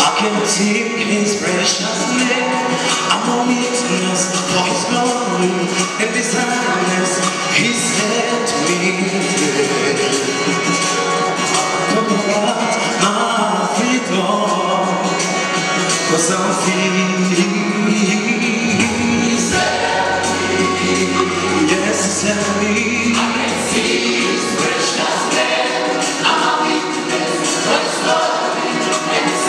take his precious name. I'm a witness for his glory and his kindness. He set me free. Talk about my freedom, 'cause I'm free. Yes, he set me.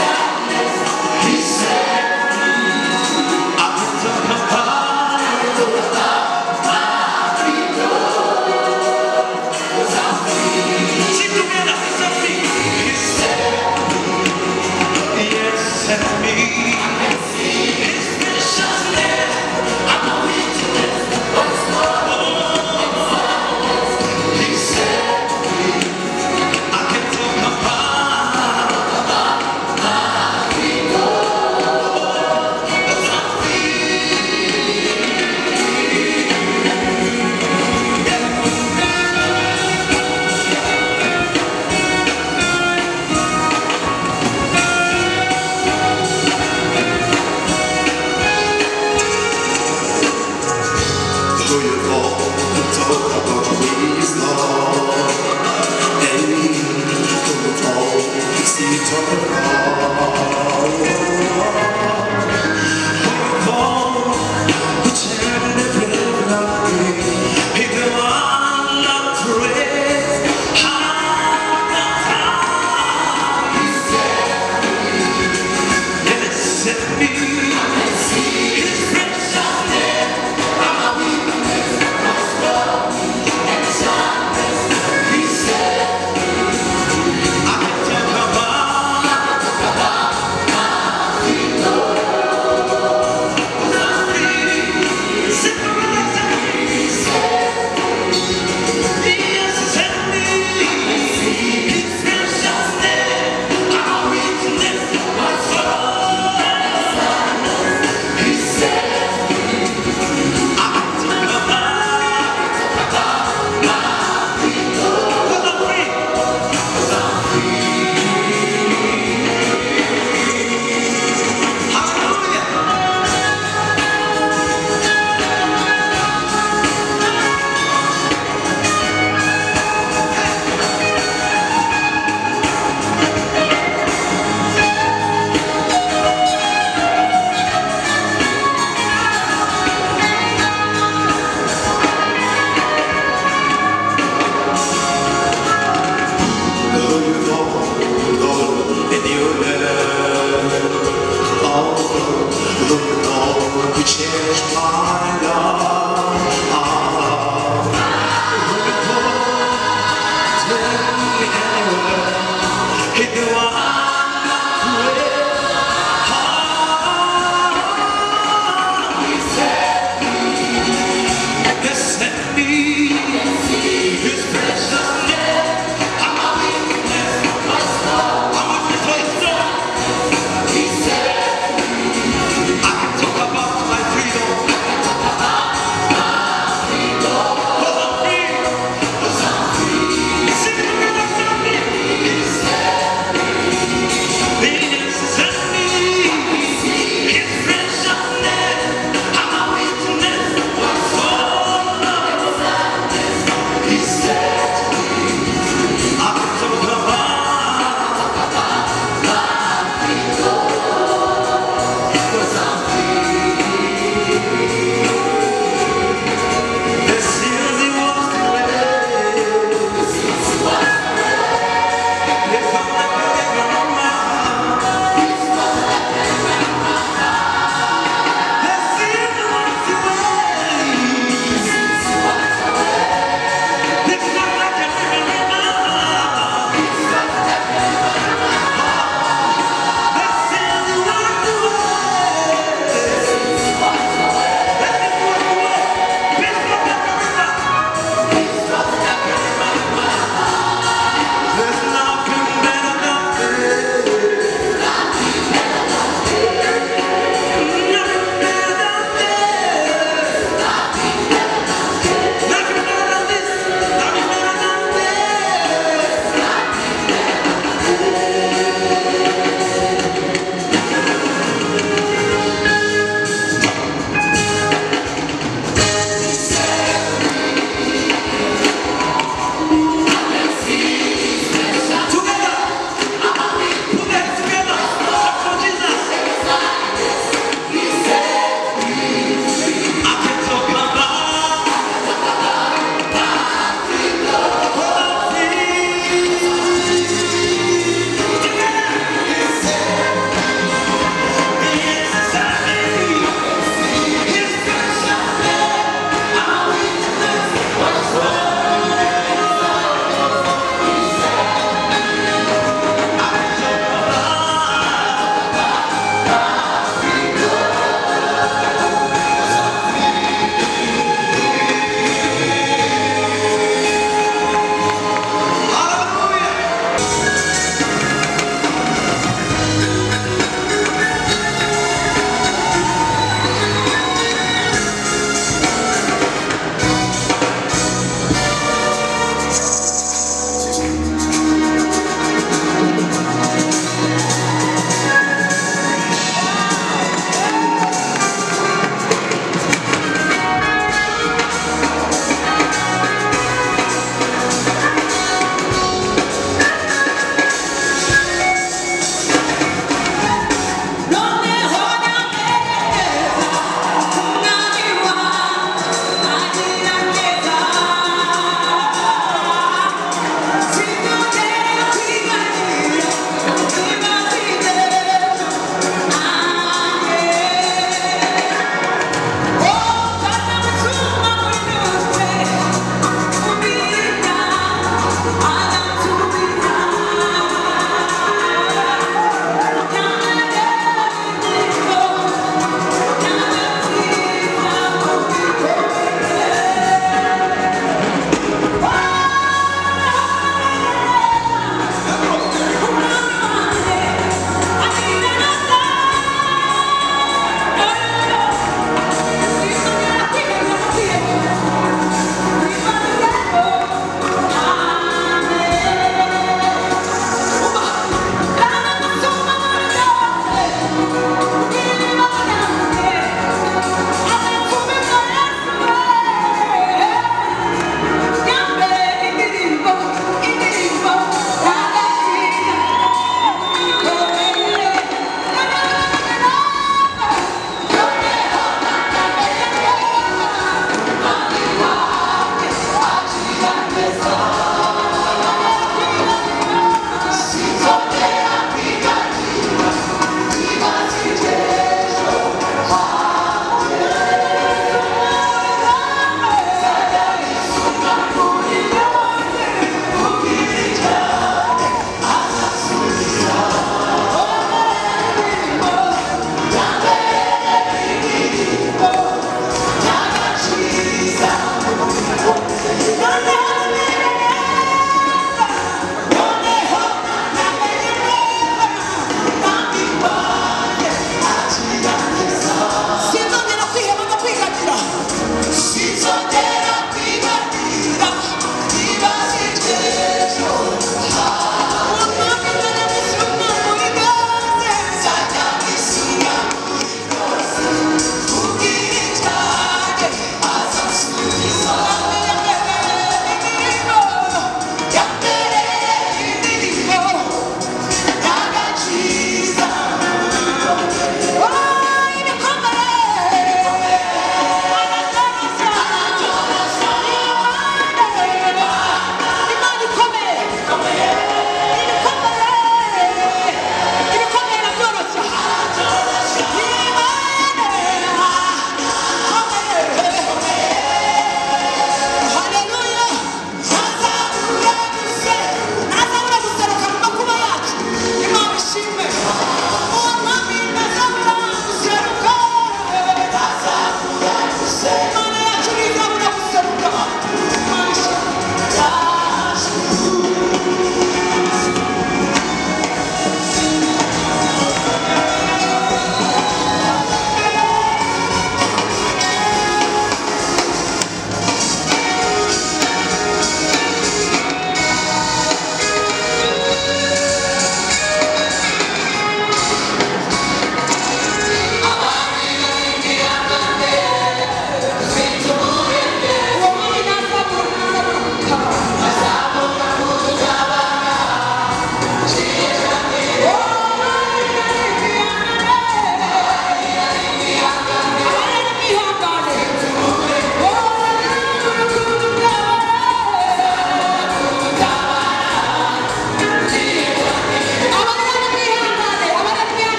He set. I will talk about Oh Yes,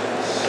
Hallelujah!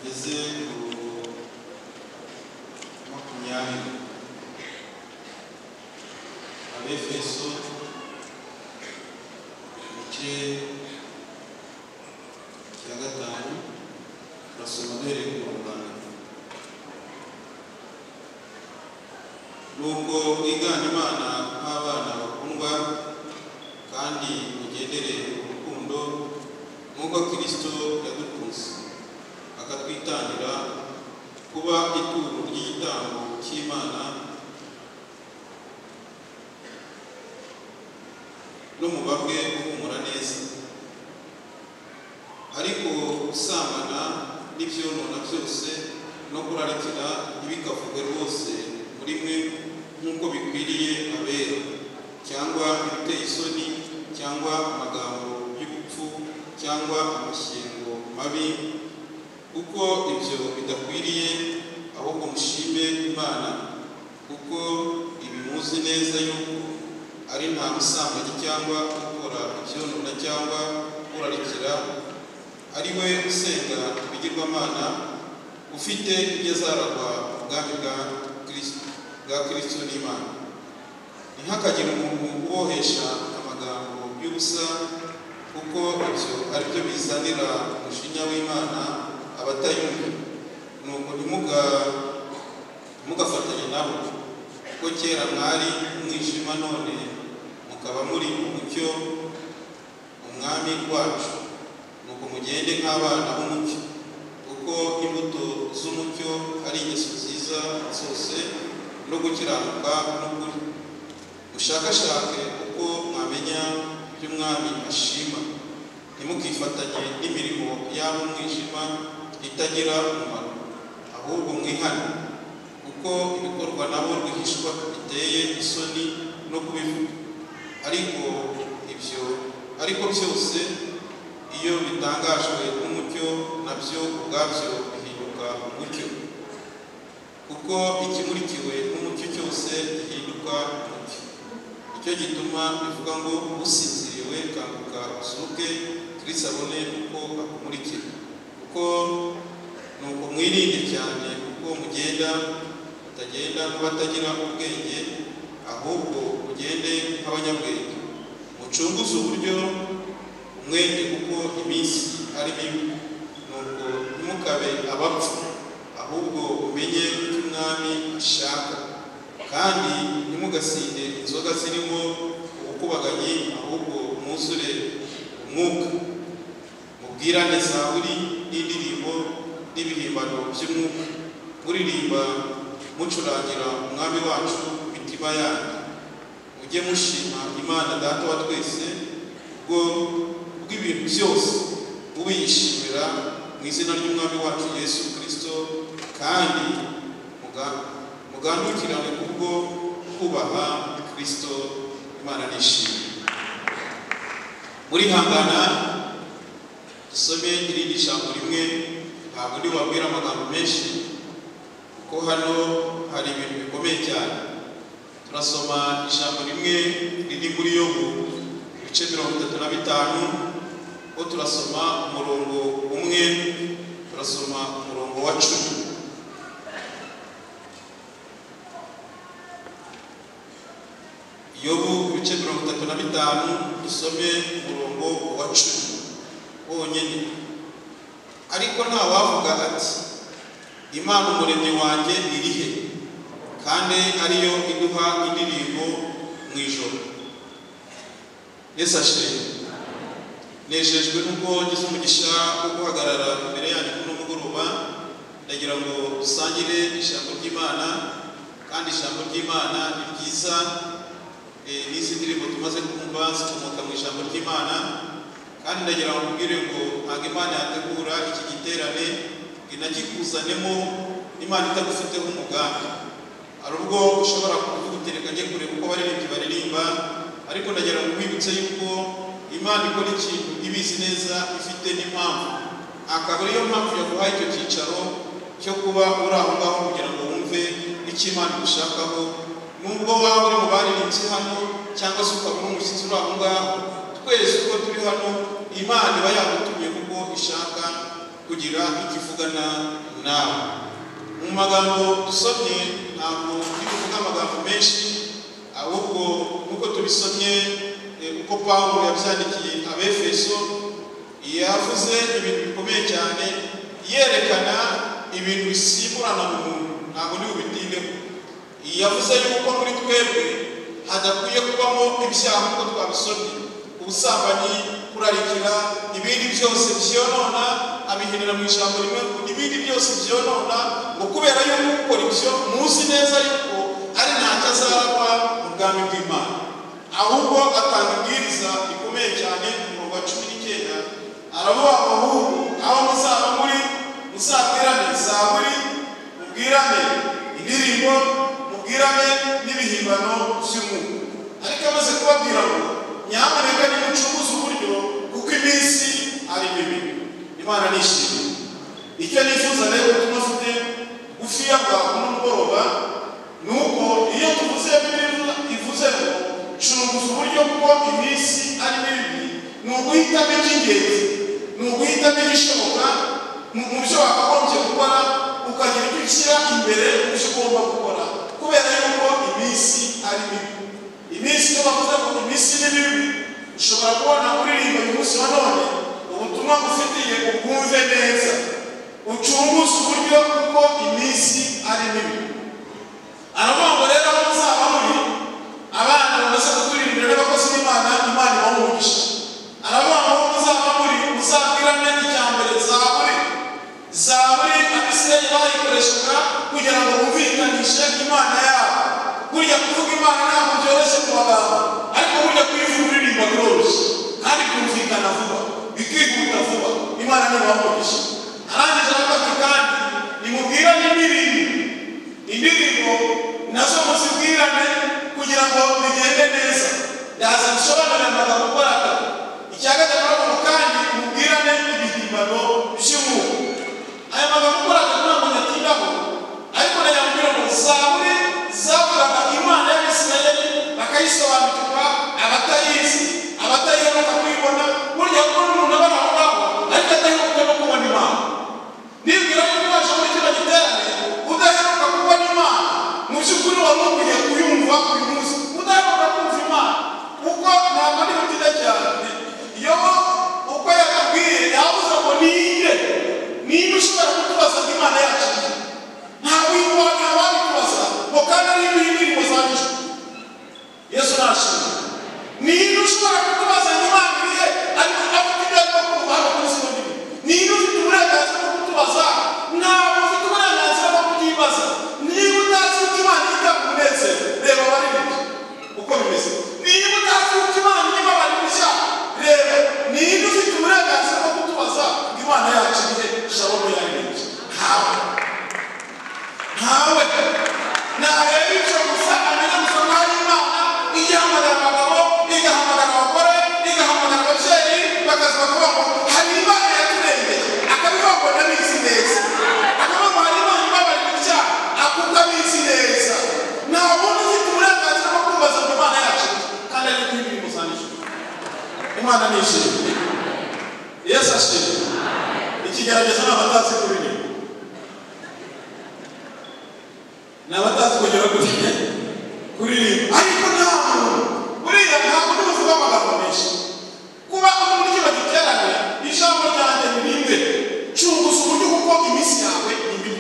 eze ku makumyabiri abefeso igice cya gatanu turasoma duhereye ku rungano nuko mwigane imana nk'abana bakundwa kandi mugendere mu rukundo nk'uko kirisito yadukunze akatwitangira kuba ituro ry'igitambo cy'imana n'umubabwe uhumura neza ariko gusambana n'ibyonona byose no kurarikira ntibikavuge rwose muri mwe nk'uko bikwiriye abera cyangwa ibiteye isoni cyangwa amagambo y'ubupfu cyangwa amashyengo mabi kuko ibyo bidakwiriye ahubwo mushime imana kuko ibimuzi neza yuko ari nta musambanyi cyangwa gukora ibyonona cyangwa kurarikira ari we usenga ibigirwamana ufite ibyo azaragwa mu bwami bwa kirisito bwa kirisito n'imana ntihakagire umuntu ubohesha amagambo y'ubusa kuko ibyo ari byo bizanira umujinya w'imana abatayumva nuko ntimuga- ntimugafatanye nabo kuko kera mwari umwijima none mukaba muri mu mucyo umwami wacu nuko mugende nk'abana b'umucyo kuko imbuto z'umucyo ari ingeso nziza zose no gukiranuka n'ukuri mushakashake uko mwamenya iby'umwami ashima ntimukifatanye n'imirimo yaba umwijima itagira umumaro ahubwo mwihane kuko ibikorwa nabo rwihishwa biteye isoni no kubivuga ariko ibyo ariko byose iyo bitangajwe n'umucyo nabyo ubwabyo bihinduka umucyo kuko ikimurikiwe n'umucyo cyose gihinduka umucyo nicyo gituma bivuga ngo usinziriwe kanguka usuke kirisi abone uko akumurikira kuko ni uko mwirinde cyane kuko mugenda mutagenda nk'abatagira ubwenge ahubwo mugende nk'abanyabwenge mucunguze uburyo umwete kuko iminsi ari mibi nuko ntimukabe abapfu ahubwo umenye icyo umwami ashaka kandi ntimugasinde inzoga zirimo ubukubaganyi ahubwo mwuzure umwuka mubwirane zaburi n'indirimbo n'ibihimbano by'umwuka muririmba mucurangira umwami wacu ku mitima yanyu mujye mushima imana data wa twese ubwo bw'ibintu byose mubiyishimira mu izina ry'umwami wacu yesu kirisito kandi muga- mugandukirane kubwo kubaha kirisito imana nishimye murihangana dusome irindi jambo rimwe ntabwo ndi wabwira amagambo menshi kuko hano hari ibintu bikomeye cyane turasoma ijambo rimwe riri muri yobu ibice mirongo itatu na bitanu ho turasoma umurongo umwe turasoma umurongo wa cumi yobu ibice mirongo itatu na bitanu dusome umurongo wa cumi wonyine ariko ntawavuga ati imana umuremyi wanjye iri he kandi ariyo iduha indirimbo mu ijoro yesu ashimwe nejejwe n'ubwo ngize umugisha wo guhagarara imbere yanyu kuno mugoroba ndagira ngo dusangire ijambo ry'imana kandi ijambo ry'imana ni ryiza Eh, n'izi ndirimbo tumaze kumva zikomoka mu ijambo ry'imana kandi ndagira ngo nkubwire ngo ntabwo imana yategura iki giterane ngo inagikuzanemo imana itagufiteho umugambi hari ubwo ushobora kuvuga uti reka njye kureba uko baririmbyi baririmba ariko ndagira ngo nkwibutse yuko imana ikora ikintu ibizi neza ifite n'impamvu akaba ariyo mpamvu yaguhaye icyo cyicaro cyo kuba uri aho ngaho kugira ngo wumve icyo imana igushakaho nubwo waba uri mu baririmbyi hano cyangwa se ukaba uri umushyitsi uri aho ngaho twese uko turi hano imana iba yagutumye kuko ishaka kugira ikivugana nawe mu magambo dusomye ntabwo turi kuvuga amagambo menshi ahubwo nk'uko tubisomye eh, uko pawulo yabyandikiye abefeso yavuze ibintu bikomeye cyane yerekana ibintu bisimburana mu muntu ntabwo ni bubitindeho yavuze yuko muri twebwe hadakwiye kubamo ibyaha nk'uko twabisomye ubusambanyi kurarikira ibindi byose byonona abihinira mu ijambo rimwe ibindi byose byonona ngo kubera yuko ukora ibyo muzi neza yuko ari ntacyo azaragwa mu bwami bw'imana ahubwo atanga ibwiriza rikomeye cyane umurongo wa cumi n'icyenda aravuga abahungu aho muzaba muri muzabwirane zaburi mubwirane indirimbo mubwirane n'ibihimbano by'umwuka ariko amaze kubabwira ngo nyamuneka nimucuruze uburyo kuko iminsi ari mibi imana nishimye icyo nifuza rero ko tunafite gufi bwa kumugoroba ni uko iyo tuvuze bibiliya ivuze ngo curuza uburyo kuko iminsi ari mibi ni uguhitamo iby'ingenzi ni uguhitamo igishoboka mu mu byo wakagombye gukora ukagira icyo ushyira imbere mu byo ugomba gukora kubera yuko iminsi ari mibi iminsi iyo bavuze ngo iminsi ni mibi ushobora kubona uririmba uyu munsi wa none ubutumwa ngufitiye ubwumve neza ucunguze uburyo kuko iminsi ari mibi aravuga ngo rero aho muzaba muri abana bamaze kuturirimbira n'abakozi b'imana imana ibahumugisha aravuga ngo aho muzaba muri muzabwirane icya mbere zaburi zaburi abisirayeli bayikoreshaga kugira ngo bumvikanishe imana yabo burya kuvuga imana ntabwo byoroshye mu magambo ariko burya kuyivuga uririmba biroroshye kandi kumvikana vuba bikihuta vuba imana ntibahumugisha arangije aravuga ati kandi nimubwirane n'ibindi indirimbo nazo muzibwirane kugira ngo bigende neza ndaza gusobanurira amagambo ukora aka icya gatatu aravuga kandi mubwirane ibihimbano by'umwuka aya magambo ukora aka ntabwo nyatindaho ariko nayambwira ngo zaburi zavugaga imana y'abisirayeli bakayisobanukirwa abatayizi abatayiheruka kuyibona burya kuko n'umuntu aba ari aho ngaho ariko adaheruka no kubona imana nibwira ko ubasha muri kino giterane udaheruka kubona imana mu by'ukuri wari ukwiye kuyumva uyu munsi udaheruka kumva imana kuko ntabwo ari butida cyane iyo uko yakabwiye yabuze ngo niye niba ushobora kutubaza ngo imana yacu ntabwo yuko ntababitubaza ngo kandi ari ibintu zandijwe yesu nashimwe niba ushobora kutubaza ngo imana irihe ariko afite ibyo arimo kuva hano kuri sino niba niba ufite uburenganzira bwo kutubaza ntabwo ufite uburenganzira bwo kutibaza niba utazi uko imana yita ku munezero reba abari imbere uko bimeze niba utazi uko imana irimo abari gushya reba niba ufite uburenganzira bwo kutubaza ngo imana yacu irihe shalom yaririmbye ntabwo ntawe ntareba ibyo gusa amenya gusa nkaho ari imana igahamagara abagabo igahamagara abagore igahamagara ababyeyi bakaza bakavuga ngo hari imana yaturembeye akabivuga ngo ndabizi neza akavuga ngo hari imana ibabara ibyaha ako utabizi neza nta wundi ufite uburenganzira bwo kubaza ngo imana yacu kandi ari kuri biri musanijwe imana ni ishimwe yesu ashimwe ikigaragaza ni abatazi kubireba n'abatazi kugera kuri kuririmba ariko ntabwo buriya ntabwo ni uvuga amagambo menshi kuba umuntu kino giterane ijambo ryanjye ni rimwe cunguza uburyo kuko iminsi yawe ni mibi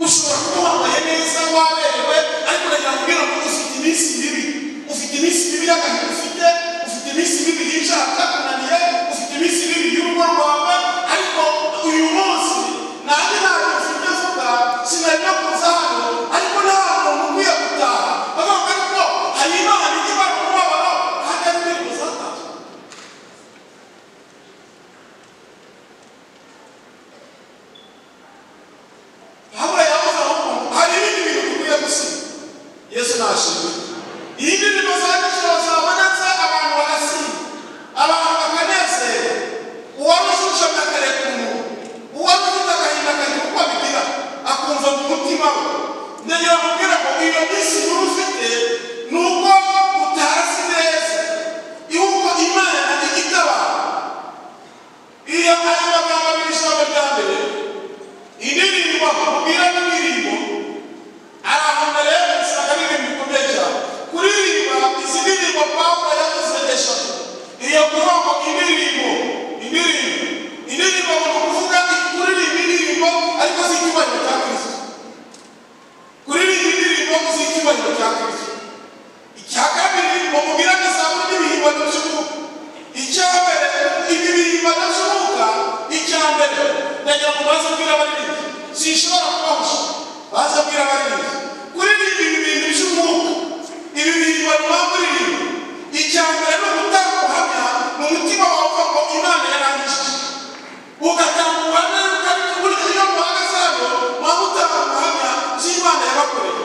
ushobora kuba wambaye neza waberewe ariko uragira ngo ubwira ngo ufite iminsi mibi ufite iminsi mibi y'agahinda ufite ufite iminsi mibi y'ibyaha byakunaniye ufite iminsi mibi y'urugo rwawe ariko uyu munsi nanjye ntabwo mfite vuba sinari no kuza hano ariko ntabwo nkwiye gutaha bavuga ngo ariko hari imana ijya ibara umubabaro kandi ari muri muzataha habura yabuze aho umuntu hari ibindi bintu dukwiye gusiga yesu nashimwe iyi ndirimbo za nijoro zabonetse abantu barasimba abantu indirimbo mubwira n'indirimbo ari ahantu rero usanga ari ibintu bikomeye cyane kuririmba izi ndirimbo pawulo yazisengesha iyo kurombo indirimbo indirimbo indirimbo ni ukuvuga kuririmba indirimbo ariko z'icyubahiro cya kirisito kuririmba indirimbo z'icyubahiro cya kirisito icya kabiri ni umubwira agasabune n'ibihimbano by'umwuka icya mbere ibi bihimbano by'umwuka icya mbere ndagira ngo baze mbwira abaririmbyi sinshobora kubahusha baze mbwira abaririmbyi kuririmba ibi bintu by'umwuka ibi bihimbano baba muririmba icya mbere ni ugutanga ubuhamya mu mutima wawe uvuga ngo imana yarangije ugatanga ubuhamya ariko burya iyo muhagaze hano waba utanga ubuhamya by'imana yabakoreye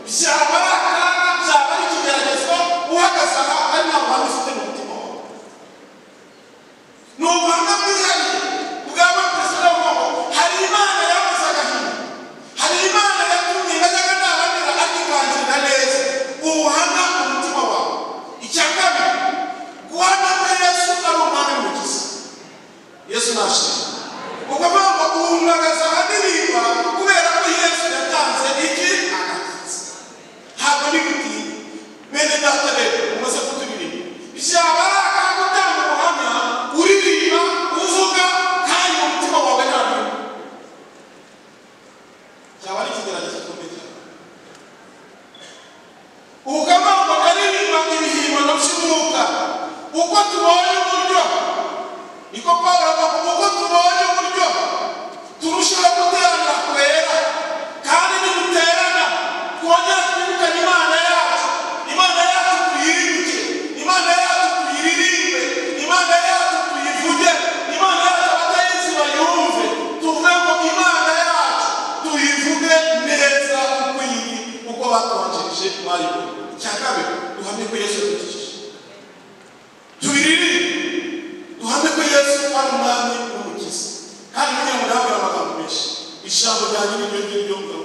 byaba ari akaga byaba ari ikigeragezwa uhagaze aha ari nta buhamya ufite mu mutima wawe ni ubuhamya bwihariye bwaba perezida w'ubwoko hari imana yabuze agahinda hari imana yatumye najyaga naramira akikangirira neza ubuhamya mu mutima wawe icya kabiri guhamya ko yesu ari umwami mugizi yesu nashimye ubwo mpamvu guhumagaza ahadirimba kubera ko yesu yatanze iki agakiza ntabwo ni gutinya bene data rero umaze kuturirimba byaba ari akaga gutanga ubuhamya uririmba uvuga kandi mu mutima wawe nta bintu byaba ari ikigeragezo gikomeye cyane ubukangurambaga bakaririmba ibihimbano by'umwuka uko tubonye uburyo niko pawulo avuga uko tubonye uburyo turushaho guterana kwera kandi niduterana twongera twirukane imana yacu imana yacu tuyibuke imana yacu tuyiririmbe imana yacu tuyivuge imana yacu abatayizi bayumve tuvuge ngo imana yacu tuyivuge neza uko iri uko batubanjirije bayibona icya kabiri duhamye ko yesu yadukijije tubiririmbe duhamye ko yesu ari umwami w'umukiza kandi burya murabwira amagambo menshi ijambo ryanjye ni ryo ngiryo mugabo